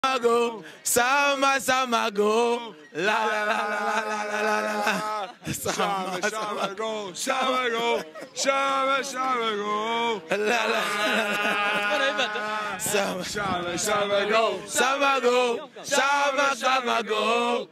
go, sama sama go, la la la la la la la la la. Sama Shama, sama shama, go, shama, go, shama, shama, go. la la la la. Sama Shama, shama, go. sama go, sama sama go.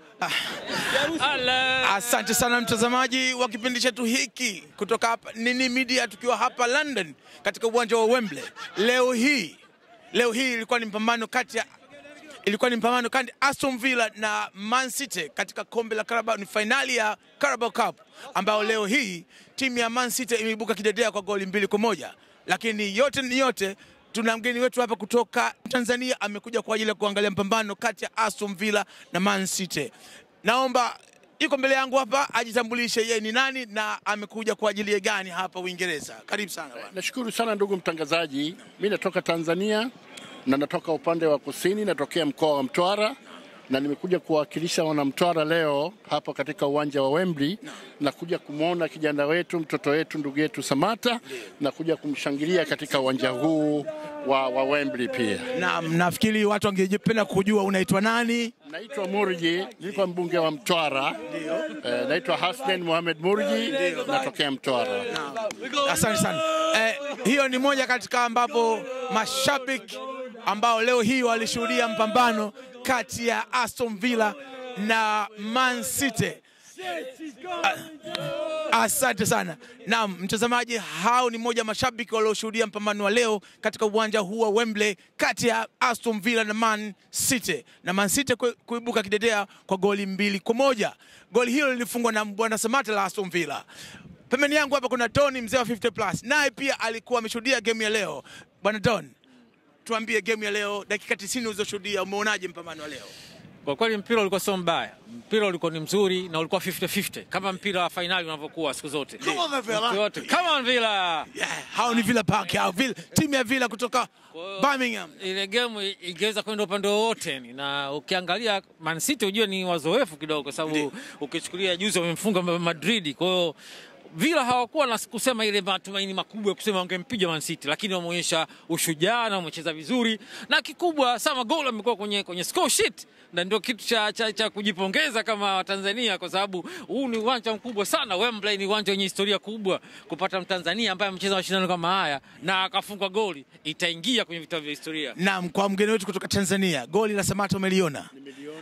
Asante sana mtazamaji wa kipindi chetu hiki kutoka hapa Nini Media, tukiwa hapa London katika uwanja wa Wembley. Leo hii leo hii ilikuwa ni mpambano kati ya ilikuwa ni mpambano kati ya Aston Villa na Man City katika kombe la Carabao, ni fainali ya Carabao Cup ambayo leo hii timu ya Man City imeibuka kidedea kwa goli mbili kwa moja, lakini yote ni yote tuna mgeni wetu hapa kutoka Tanzania amekuja kwa ajili ya kuangalia mpambano kati ya Aston Villa na Man City. Naomba yuko mbele yangu hapa ajitambulishe yeye ni nani na amekuja kwa ajili ya gani hapa Uingereza. Karibu sana bwana. Nashukuru sana ndugu mtangazaji. Mi natoka Tanzania na natoka upande wa kusini, natokea mkoa wa Mtwara na nimekuja kuwakilisha wanamtwara leo hapa katika uwanja wa Wembley na kuja kumwona kijana wetu, mtoto wetu, ndugu yetu Samata na kuja kumshangilia katika uwanja huu wa, wa Wembley pia. Na nafikiri watu wangependa kujua unaitwa nani? Naitwa Murji, nilikuwa mbunge wa Mtwara. Eh, naitwa Hassan Mohamed Murji, natokea Mtwara. Asante sana. Eh, hiyo ni moja katika ambapo mashabiki ambao leo hii walishuhudia mpambano kati ya Aston Villa na Man City. Asante sana. Naam, mtazamaji, hao ni moja mashabiki walioshuhudia mpambano wa leo katika uwanja huu wa Wembley kati ya Aston Villa na Man City, na Man City ku- kuibuka kidedea kwa goli mbili kwa moja. Goli hilo lilifungwa na bwana Samata la Aston Villa. Pembeni yangu hapa kuna Tony mzee wa 50 plus, naye pia alikuwa ameshuhudia game ya leo. Bwana Don, tuambie game ya leo, dakika 90 ulizoshuhudia, umeonaje mpambano wa leo? Kwa kweli mpira ulikuwa sio mbaya, mpira ulikuwa ni mzuri na ulikuwa 50-50 kama mpira wa fainali unavyokuwa siku zote. Come on, Villa. Siku yote. Come on Villa. Yeah, hao ni Villa Park, hao Villa, timu ya Villa kutoka Birmingham. Ile game ingeweza kwenda upande wowote yani, na ukiangalia Man City ujue ni wazoefu kidogo, kwa sababu ukichukulia juzi wamemfunga Madrid, kwa hiyo Villa hawakuwa na kusema ile matumaini makubwa ya kusema wangempiga Man City, lakini wameonyesha ushujaa na wamecheza vizuri, na kikubwa sama goal amekuwa kwenye, kwenye score sheet na ndio kitu cha, cha, cha kujipongeza kama Watanzania kwa sababu huu ni uwanja mkubwa sana. Wembley ni uwanja wenye historia kubwa. Kupata Mtanzania ambaye amecheza mashindano kama haya na akafunga goli, itaingia kwenye vitabu vya historia. Naam, kwa mgeni wetu kutoka Tanzania, goli la Samata umeliona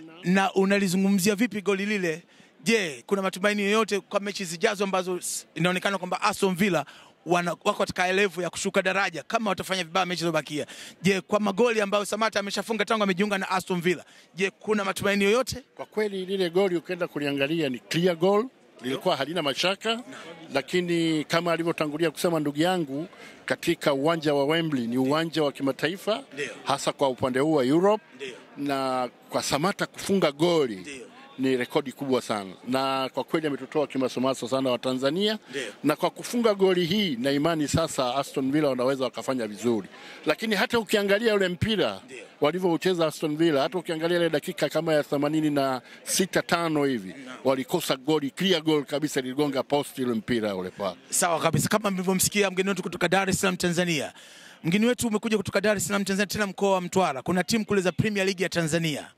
na unalizungumzia vipi goli lile? Je, kuna matumaini yoyote kwa mechi zijazo ambazo s- inaonekana kwamba Aston Villa wana, wako katika elevu ya kushuka daraja kama watafanya vibaya mechi zilizobakia? Je, kwa magoli ambayo Samata ameshafunga tangu amejiunga na Aston Villa, je, kuna matumaini yoyote? Kwa kweli lile goli ukienda kuliangalia ni clear goal, lilikuwa halina mashaka, lakini kama alivyotangulia kusema ndugu yangu, katika uwanja wa Wembley ni uwanja wa kimataifa, Ndio. hasa kwa upande huu wa Europe, Ndio. na kwa Samata kufunga goli Ndio. ni rekodi kubwa sana, na kwa kweli ametutoa kimasomaso sana wa Tanzania, Ndio. na kwa kufunga goli hii na imani sasa Aston Villa wanaweza wakafanya vizuri, lakini hata ukiangalia ule mpira Ndio. walivyoucheza Aston Villa, hata ukiangalia ile dakika kama ya themanini na sita tano hivi walikosa goli, clear goal kabisa, liligonga post ile mpira ule pale. Sawa kabisa, kama mlivyomsikia mgeni wetu kutoka Dar es Salaam Tanzania. Mgeni wetu umekuja kutoka Dar es Salaam Tanzania, tena mkoa wa Mtwara. Kuna timu kule za Premier League ya Tanzania.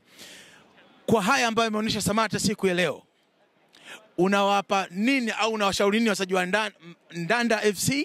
Kwa haya ambayo imeonyesha Samata siku ya leo, unawapa nini au unawashauri nini wachezaji wa Ndan- Ndanda FC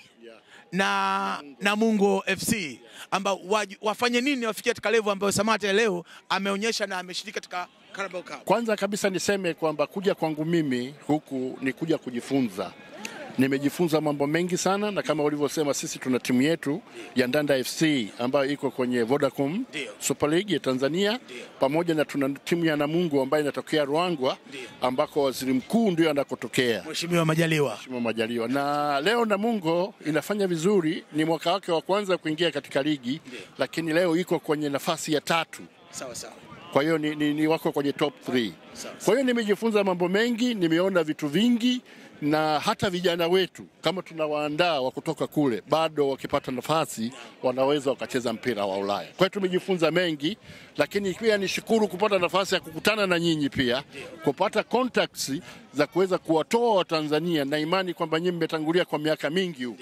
na Namungo FC ambao waj- wafanye nini wafikie katika level ambayo Samata ya leo ameonyesha na ameshiriki katika Carabao Cup? Kwanza kabisa niseme kwamba kuja kwangu mimi huku ni kuja kujifunza. Nimejifunza mambo mengi sana, na kama ulivyosema, sisi tuna timu yetu ya Ndanda FC ambayo iko kwenye Vodacom Ndio. Super League ya Tanzania, pamoja na tuna timu ya Namungo ambayo inatokea Ruangwa, ambako waziri mkuu ndio anakotokea Mheshimiwa Majaliwa. Mheshimiwa Majaliwa. Na leo Namungo inafanya vizuri, ni mwaka wake wa kwanza kuingia katika ligi, lakini leo iko kwenye nafasi ya tatu Sawa sawa. kwa hiyo ni, ni, ni wako kwenye top 3. Sawa. Kwa hiyo nimejifunza mambo mengi, nimeona vitu vingi, na hata vijana wetu kama tunawaandaa wa kutoka kule, bado wakipata nafasi wanaweza wakacheza mpira wa Ulaya. Kwa hiyo tumejifunza mengi, lakini pia nishukuru kupata nafasi ya kukutana na nyinyi, pia kupata contacts za kuweza kuwatoa Watanzania na imani kwamba nyinyi mmetangulia kwa miaka mingi huku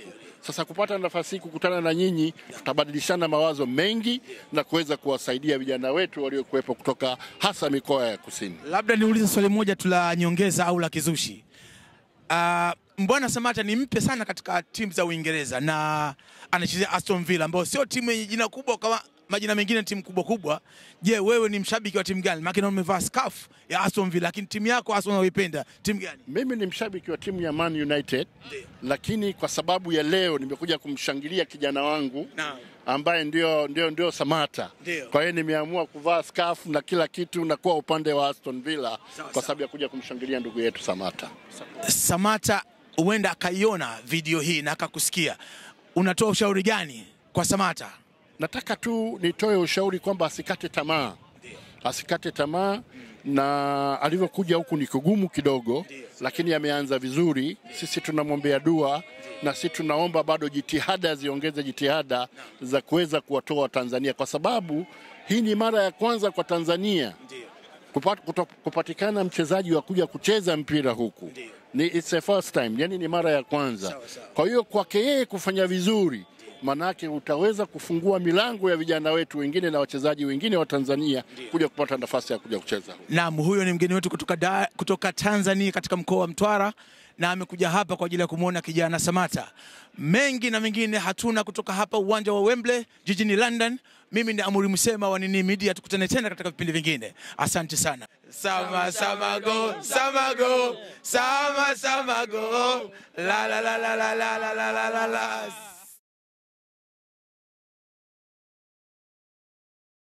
Sasa kupata nafasi hii kukutana na nyinyi, tutabadilishana mawazo mengi na kuweza kuwasaidia vijana wetu waliokuwepo kutoka hasa mikoa ya kusini. Labda niulize swali moja tu la nyongeza au la kizushi. Uh, Mbwana Samata ni mpe sana katika timu za Uingereza na anachezea Aston Villa ambayo sio timu yenye jina kubwa kama majina mengine timu kubwa kubwa. Je, wewe ni mshabiki wa timu gani? Maana naona umevaa scarf ya Aston Villa, lakini timu yako Aston unayoipenda timu gani? Mimi ni mshabiki wa timu ya Man United, lakini kwa sababu ya leo nimekuja kumshangilia kijana wangu Naam. ambaye ndio, ndio, ndio Samata. Ndio. Kwa hiyo nimeamua kuvaa scarf na kila kitu na kuwa upande wa Aston Villa sawa. kwa sababu ya kuja kumshangilia ndugu yetu Samata. Samata huenda akaiona video hii na akakusikia, unatoa ushauri gani kwa Samata? Nataka tu nitoe ushauri kwamba asikate tamaa, asikate tamaa na alivyokuja huku ni kugumu kidogo, lakini ameanza vizuri. Sisi tunamwombea dua na sisi tunaomba bado jitihada ziongeze jitihada za kuweza kuwatoa Watanzania, kwa sababu hii ni mara ya kwanza kwa Tanzania kupat, kuto, kupatikana mchezaji wa kuja kucheza mpira huku ni it's a first time, yani ni mara ya kwanza. Kwa hiyo kwake yeye kufanya vizuri, manake utaweza kufungua milango ya vijana wetu wengine na wachezaji wengine wa Tanzania kuja kupata nafasi ya kuja kucheza huku. Naam, huyo ni mgeni wetu kutoka, da, kutoka Tanzania katika mkoa wa Mtwara na amekuja hapa kwa ajili ya kumwona kijana Samata. Mengi na mengine hatuna kutoka hapa uwanja wa Wembley jijini London. Mimi ni Amuri Msema wa Nini Media, tukutane tena katika vipindi vingine. Asante sana. Sama sama go, sama go, sama sama go. La la la la la la la la la la.